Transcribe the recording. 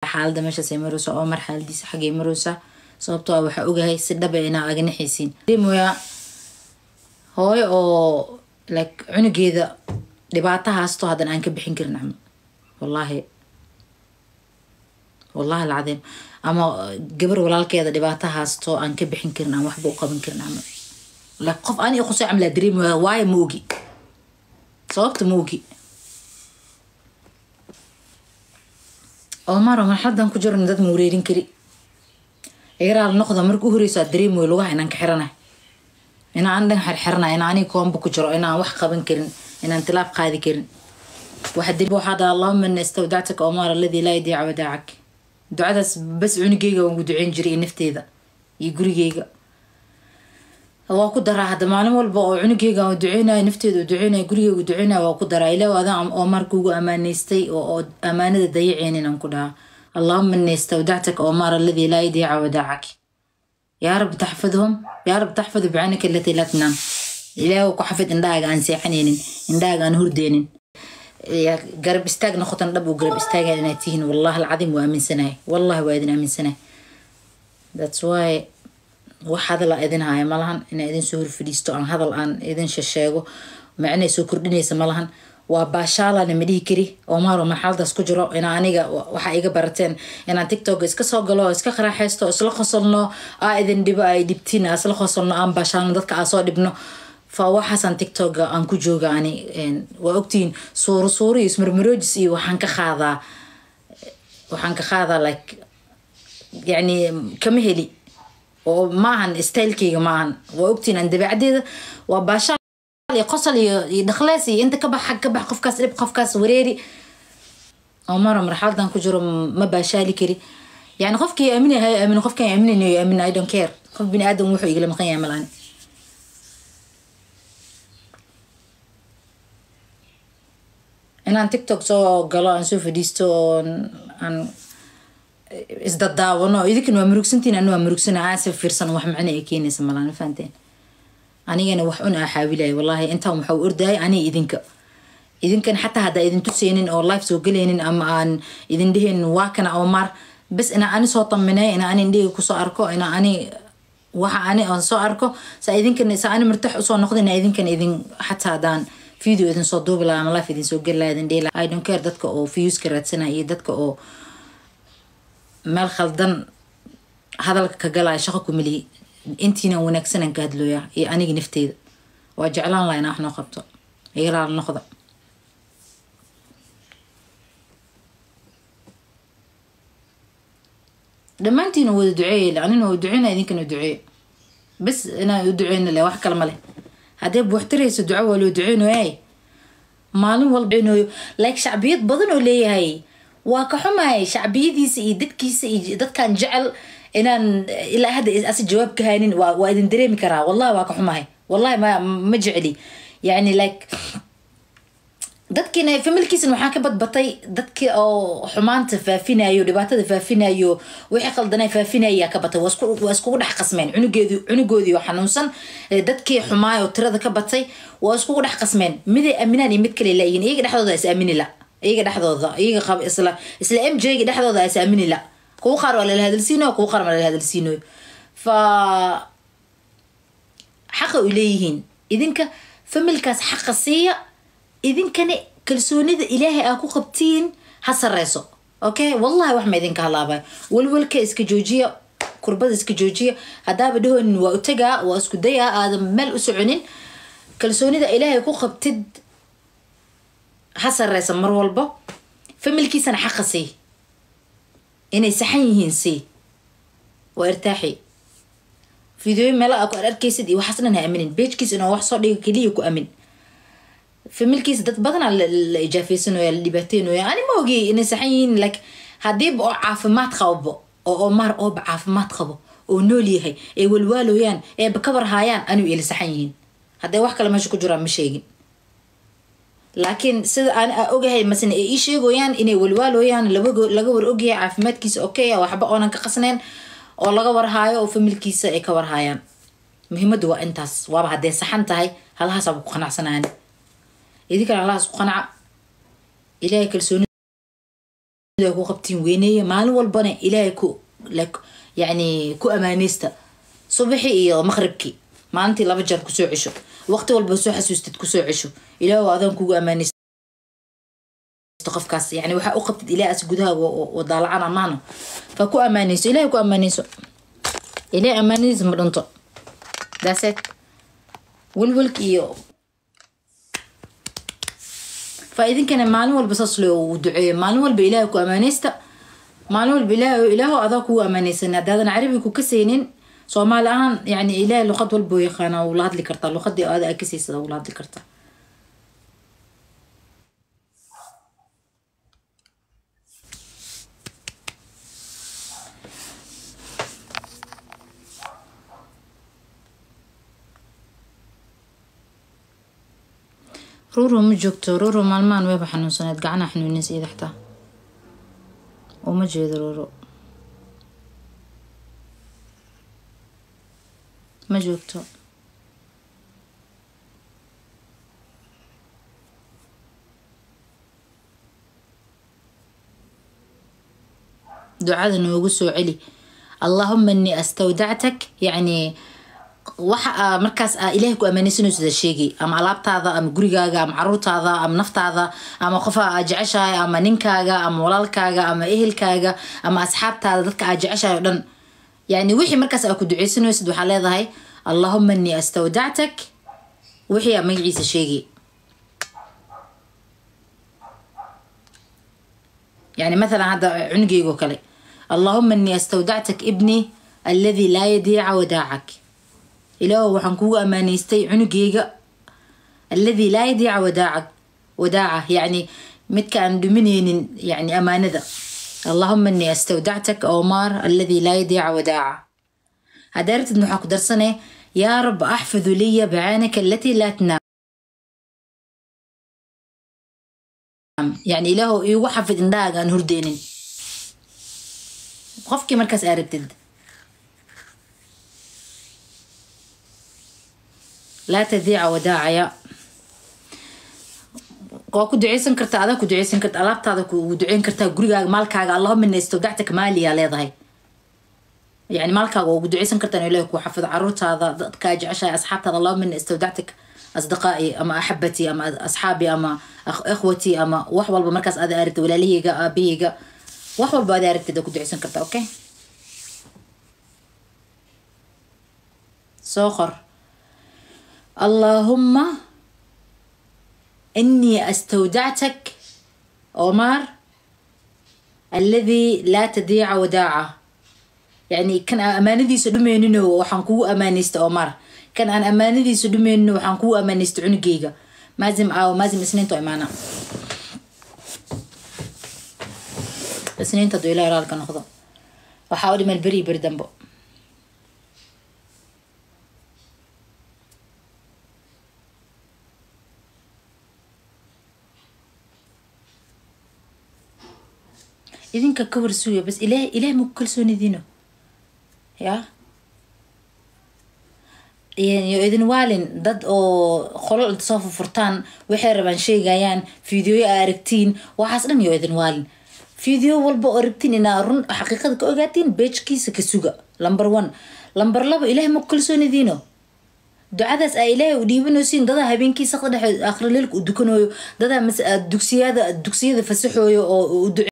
xaalada meeshaas ay maraysa omar xaaladiisa xaggay maraysa sababtoo ah waxaa ogahay si dhaba inaa aganixaysiin dareemoyaa hooyo oo like cunugeeda dhibaato haasto haddana aan ka bixin karin camal wallaahi wallahi alcadiim ama gabar walaalkeeda dhibaato haasto aan ka bixin karin aan waxba u qaban karin camal like qof ani qusay camlaa dareemaya waayo ma ogi sababta ma ogi omaro marxaladan ku jiran dad ma wareerin kari igaraal noqda marka u horeyso aad dareemoyo lugaha inaan ka xiranahay inaan dhan xirxiranay inaan aniga koomba ku jiro inaan wax qaban karin inaan tilaab qaadi karin waxa dib waxaa dhaha allahuma ina istawdactaka omar alladii laa yadiica wadaacak ducadaas bas cunugeyga waan ku duceyn jiray iyo nafteeda iyo gurigeyga waa ku daraa hadda maalin walba oo cunugeyga aan duceynayo nafteeda u duceynayo gurigeyga duceynayo waa ku daraa ilaa adaan omar kugu amaaneystay oo amaanada dayaceynin aan ku dhahaa allahuma ina istawdactaka omar alladii laa yadiica wadaacak yaa rab taxfadhum yaa rab taxfadu bicanika alatii laa tanaam ilaahu ku xafid indhahaaga aan seexanaynin indhahaaga aan hurdeynin garab istaag noqotan dhab uu garab istaagan inaad tihiin wallahi alcadiim waa aaminsanahay wallahi waa idin aaminsanahay thats why wax hadal aa idin haya malahan inaa idin soo horfadhiisto aan hadal aan idin shasheego macnay soo kordhinaysa malahan waa baashaalana ma dhihi kari omaro marxaladaas ku jiro inaa aniga waxaa iga barateen inaan tiktok iska soo galo oo iska qaraaxaysto oo isla qosolno aa idin dhibo ay dhibtiin aa isla qosolno aan baashaalno dadka aa soo dhibno fa waxaasaan tiktoka aan ku jooga ani waa ogtihiin suuro suuro iyo ismarmaroojis iyo waxaan ka qaadaa waxaan ka qaadaa like yacni kama heli oo maahan stylekeyga maahan waa ogtihiin aan dabeecaddeeda waa baashaal iyo qosol iyo iyo dhaklees iyo inta ka bax xag ka bax qofkaas dhib qofkaas wareeri omaro marxaladan ku jiro ma baashaali kari yani qofkii aaminahay aamin qofkaan aaminayn aamin i don't care qof bini aadam wuxuu igala maqan yahay malaan inaan tiktok soo galo aan soo fadhiisto oon aan isdadaawano idinkan waa murugsantiin anu waa murugsana aasa fiirsan wax macna ay keenaysa malaan ma fahanteen anigana wax un aa xaawilayo wallahi intaan waxaa ordayay aniga idinka idinkan xataa haddaa idin tuseynin oo life soo gelaynin ama aan idin dhehaynin waa kana omar bas inaa ani soo taminay inaa ani indhahayga kusoo arko inaa ani waxa ani aan soo arko saa idinkan saa ani martax usoo noqda inaa idinkan idin xataa haddaan video idin soo duubi lahaa ama life idin soo geli lahaa idin dhihi lahaa i don't care dadka oo viewska raadsanaya iyo dadka oo meel khaldan hadalka ka galaya shaqo ku meliyi intiina wanaagsanaan ka hadlooya iyo aniga nafteyda waa jeclaan laha inaa wax noo qabto igalaal noqda dhammaantiina wada duceeye anina waa duceyna idinkana duceeye bas inaan u duceyna le wax kale ma leh haddee buuxtirayso duco waa loo duceynoya maalin walba duceynooyo like shacbiyad badan oo leeyahay waa ka xumahay shacbiyadiisa iyo dadkiisa iyo dadkan jecel inaan ilaa hadda asi jawaab ka haynin waa waa idin dareemi karaa wallahi waa ka xumahay wallahi ma ma jecli yani like dadkiina familkiisana waxaa ka badbatay dadkii oo xumaanta faafinayo dhibaatada faafinayo wixii qaldanay faafinaya ka batay waa iskugu dhex qasmeen cunugeedi cunugoodii oo xanuunsan dadkii xumaay oo tirada ka batay waa iskugu dhex qasmeen miday aaminaan iyo mid kale laayihin iyaga dhexdooda is aamini la iyaga dhexdooda iyaga qab isla isla m j ga dhexdooda is aamini la kuwa qaar waa lala hadalsiinayo kuwa qaar waa lala hadalsiinayo fa xaqa u leeyihiin idinka familkaas xaqa siiya idinkana kalsoonida ilaahay aa ku qabtiin ha sareyso okay wallahi wax ma idinka halaabayo walwalka iska joojiya kurbada iska joojiya haddaaba dhahoonin waa u tagaa waa isku dayaa aadan meel u soconin kalsoonida ilaahay ku qabtid ha sareysa mar walba familkiisana xaqa sii inay saxan yihiin sii waa irtaaxi fideoyo meela aa ku ar arkaysid iyo waxaas dhan ha aminin beejkiisa inoo wax soo dhiga keliya ku amin familkiisa dad badanaa la ijaafeysanooya la dhibaateynoya ani ma ogi inay saxan yihiin like haddiiba oo caafimaad qababo oo omar ooba caafimaad qabo oo nool yahay ay walwaalooyaan eeba kabar haayaan anigu ila saxan yihiin hadday wax kale meesha ku jiraan ma sheegin laakiin sida aan ogahay masne ay ii sheegoyaan inay walwaalooyaan laga war ogyahay caafimaadkiisa okay waxba oonan ka qasnayn oo laga warhaayo oo familkiisa ay ka warhaayaan muhiimadu waa intaas waaba hadday saxan tahay halahaasaba ku qanacsanaan idinkana halahaas ku qanaca ilaahay kalsooni ku qabtiin weyneeya maalin walbana ilaahay ku yani ku amaaneysta subaxi iyo maqribkii maalintii laba jeer kusoo cesho waqti walba soo xasuustid kusoo cesho ilaah adaan kugu amaaneysta qofkaas yani waxaa u qabtid ilaahas gudaha wadaalacan amaano fa ku amaaneyso ilahay ku amaaneyso ilahay amaanadiis ma dhinto daaseed welwelka iyo fa idinkana maalin walba saas loo duceeyo maalin walba ilaahay ku amaaneysta maalin walba ilaah ilaaho adaa kugu amaaneysan haddaadan carabi ku kasaynin soomaali ahaan yani ilaahay luqad walba u yaqaana wula hadli kartaa luqadii aada aa kasaysada wula hadli kartaa ruro ma joogto ruro maalmahan weyba xanuunsaneed gacanaha xanuuninsa iyada xataa uma jeedo ruro ma joogto ducada noogu soo celi allahuma inii astawdactak yacni waxa aa markaas aa ilaahay ku ammaaneysanaysoda sheegay ama alaabtaada ama gurigaaga ama caruurtaada ama naftaada ama qofa aa jeceshahay ama ninkaaga ama walaalkaaga ama ehelkaaga ama asxaabtaada dadka aa jeceshahay o dhan yani wixii markaas aa ku duceysanaysid waxaa leedahay allahuma inii astawdactak wixii aa magaciisa sheegay yani mathalan hadda cunugeygo kale allahuma inii astawdactak ibni aladi laa yadiica wadaacak ilaahu waxaan kugu amaaneystay cunugeyga alladii laa yadiica wadaaca wadaaca yacni midka aan dhumineynin yani amaanada allahuma inii astawdactak omar alladii laa yadiica wadaaca haddaa rabtid waxaa ku darsane yaa rab axfidu liya bacaanaka alatii laa tnaam yani ilaahu iigu xafid indhahaaga aan hurdeynin qofkii markaas aa rabtid laa tadiica wadaacaya waa ku duceysan kartaa adaa ku duceysan karta alaabtaada ku duceyn kartaa gurigaaga maalkaaga allahuma ina istawdactaka maaliyaa leedahay yani maalkaaga waa ugu duceysan kartaa in ilahi ku xafido caruurtaada dadkaa jeceshahay asxaabtaada allahuma ina istawdactak asdiqaa'i ama axabatii ama asxaabi ama ikhwatii ama wax walba markaas aada aragtid walaalaheyga aabaheyga wax walba aada aragtid aa ku duceysan kartaa okay soo qor اللهم إني أستودعتك عمر الذي لا تضيع وداعه يعني كان أمانتي سدمينو وحن كو أمانيست عمر كان أنا أمانتي سدمينو وحن كو أمانيست عنقيقة مازم أو مازم سنين تو إمانا سنين تدو إلى رالك نخضو وحاولي من البري بردنبو idinka ka warsuuya bas ilaah ilaah maku kalsoonidiino ya yo idin waalin dad oo qolol inta soo furfurtaan waxay rabaan sheegayaan fideoyo aa aragtiin waxaas dhan yo idin waalin fideo walba oo aragtiin inaa run xaqiiqada ka ogaatiin beejkiisa ka suga lumber one lumber laba ilaah maku kalsoonidiino ducadaas aa ilaahay u dhiibanaysiin dadaa habeenkii saqda dhexe akhrileelka u dukanayo dadaa dugsiyada dugsiyada fasaxooyo oo